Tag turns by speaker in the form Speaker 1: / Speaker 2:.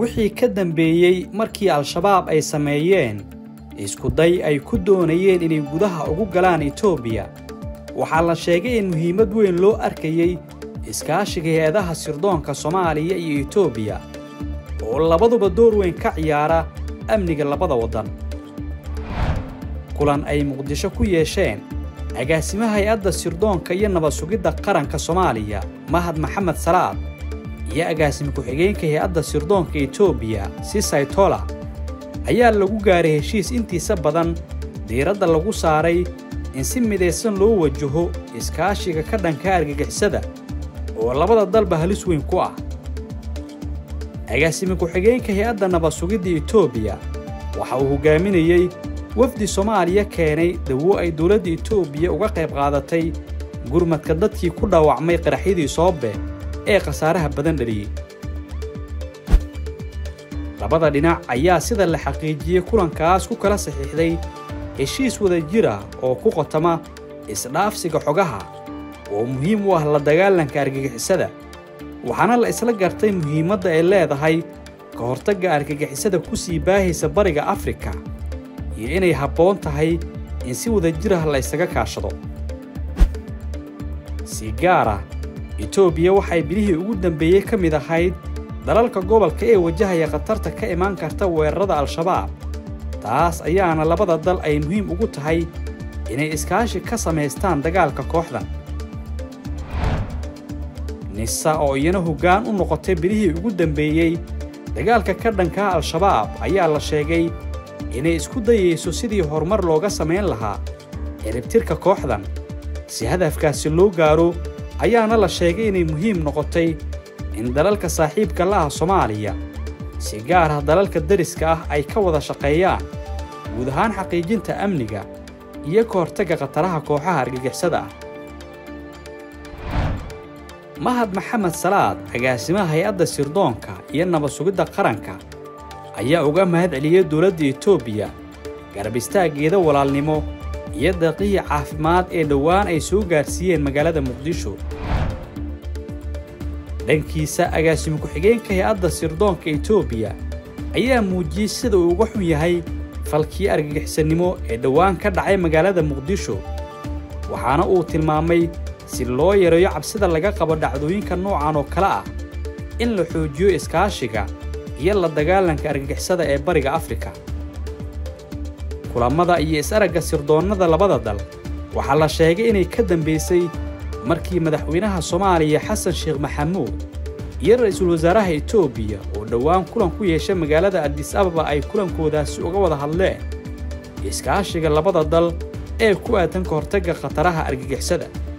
Speaker 1: wixii ka dambeeyey markii al-shabaab ay sameeyeen iskuday ay ku doonayeen inay gudaha ugu galaan etoobiya waxaa la sheegay in muhiimad weyn loo arkayey iskaashiga hay-adaha sirdoonka soomaaliya iyo etoobiya oo labaduba door weyn ka ciyaara amniga labada waddan kulan ay muqdisho ku yeesheen agaasimaha hay-adda sirdoonka iyo nabad sugidda qaranka soomaaliya mahad maxamed salaad iyo agaasime ku-xigeenka hay-adda sirdoonka etoobiya sisaytola ayaa lagu gaaray heshiis intiisa badan diiradda lagu saaray in si midaysan loo wajaho iskaashiga ka dhanka argagixisada oo labada dalba halis weyn ku ah agaasime ku-xigeenka hay-adda nabad sugidda etoobiya waxa uu hoggaaminayey wafdi soomaaliya keenay dawo ay dowladda etoobiya uga qayb qaadatay gurmadka dadkii ku dhaawacmay qaraxyadii soobe ee khasaaraha badan dhaliyey labada dhinac ayaa sida la xaqiijiyey kulankaas ku kala saxiixday heshiis wada jir ah oo ku qotama isdhaafsiga xogaha oo muhiim u ah la dagaalanka argagixisada waxaana la isla gartay muhiimadda ay leedahay ka hortagga argagixisada ku sii baahaysa bariga afrika iyo inay habboon tahay in si wada jir ah la ysaga kaashado si gaar ah etoobiya waxay bilihii ugu dambeeyey ka mid ahayd dalalka gobolka ee wajahaya khatarta ka imaan karta weerarada al-shabaab taas ayaana labada dal ay muhiim ugu tahay inay iskaashi ka samaystaan dagaalka kooxdan nisa oo iyana hoggaan u noqotay bilihii ugu dambeeyey dagaalka ka dhankaa al-shabaab ayaa la sheegay inay isku dayayso sidii horumar looga samayn lahaa ciribtirka kooxdan si hadafkaasi loo gaaro ayaana la sheegay inay muhiim noqotay in dalalka saaxiibka la ah soomaaliya si gaar ah dalalka deriska ah ay ka wada shaqeeyaan guud ahaan xaqiijinta amniga iyo ka hortagga khataraha kooxaha argagixisada ah mahad maxamed salaad agaasimaha hay-adda sirdoonka iyo nabad sugidda qaranka ayaa uga mahad celiyey dowladda etoobiya garab istaaggeeda walaalnimo iyo daqiiqii caafimaad ee dhowaan ay soo gaarsiiyeen magaalada muqdisho dhankiisa agaasime ku-xigeenka hay-adda sirdoonka etoobiya ayaa muujiyey sida uu uga xun yahay falkii argagixisannimo ee dhowaan ka dhacay magaalada muqdisho waxaana uu tilmaamay si loo yareeyo cabsida laga qabo dhacdooyinka noocan oo kale ah in la xoojiyo iskaashiga iyo la dagaalanka argagixisada ee bariga afrika kulammada iyo is-aragga sirdoonnada labada dal waxaa la sheegay inay ka dambaysay markii madaxweynaha soomaaliya xasan sheekh maxamuud iyo ra'iisul wasaaraha etoobiya oo dhowaan kulan ku yeeshay magaalada adis ababa ay kulankoodaasi uga wada hadleen iskaashiga labada dal ee ku aadan ka hortagga khataraha argagixisada